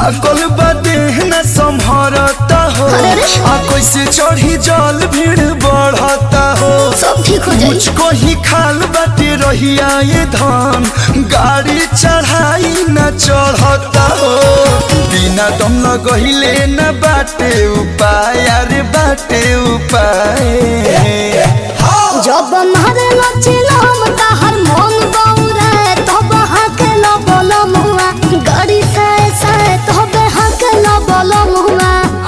थाकल बाटे न संभरता हो अरे रे। आ कैसे चढ़ी जल भीड़ बढ़ता हो सब ठीक हो जाई मुझको ही खाल बाटे रहिया ये धान गाड़ी चढ़ाई न चढ़ता हो बिना दम लगहिले न बाटे उपाय अरे बाटे उपाय जब मारे लचिलम ताहर मन बौरे तब हाके ल बोल मुआ गाड़ी से से तब हाके ल बोल मुआ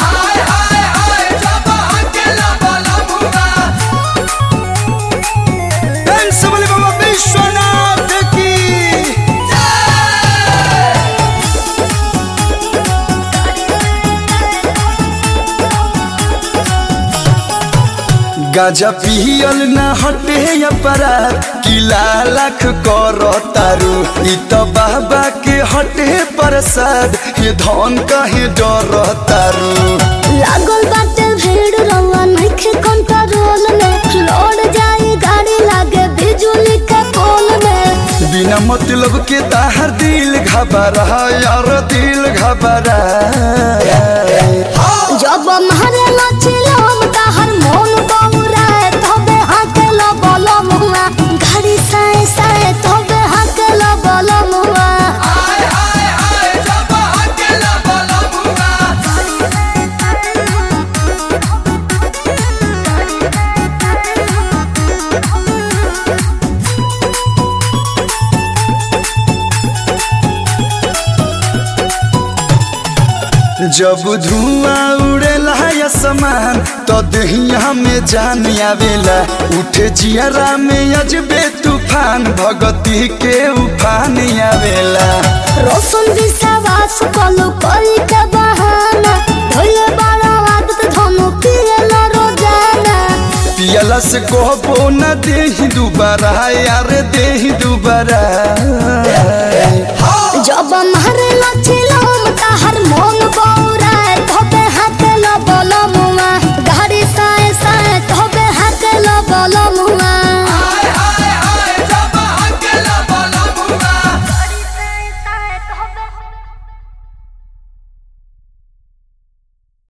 सबले बाबा विश्वनाथ की गाजा पियल न हटे अपराध किला लाख कर तारू इ त बाबा के हटे प्रसाद ये धन कहे डर तारू लागल बाटे भीड़ रवा नइखे कंट्रोल में लौट जाई गाड़ी लागे बिजुली के पोल में बिना मतलब के ताहर दिल घबरा यार दिल घबरा जब मारे लचिलम ताहर मन बौरे तब हाके ल बोल मुआ गाड़ी से से तब हाके ल बोल मुआ जब धुआं उड़ेला आसमान तो दहिया में जान आवेला उठे जियरा में अजबे तूफान भगती के उफान आवेला रोशन विश्वास कलु करी के बहाना धोले बड़ा आदत धनु पिए न रोजाना पियला से कहबो न देही दुबारा यार देही दुबारा जब मारे लचिलम ताहर मन बौ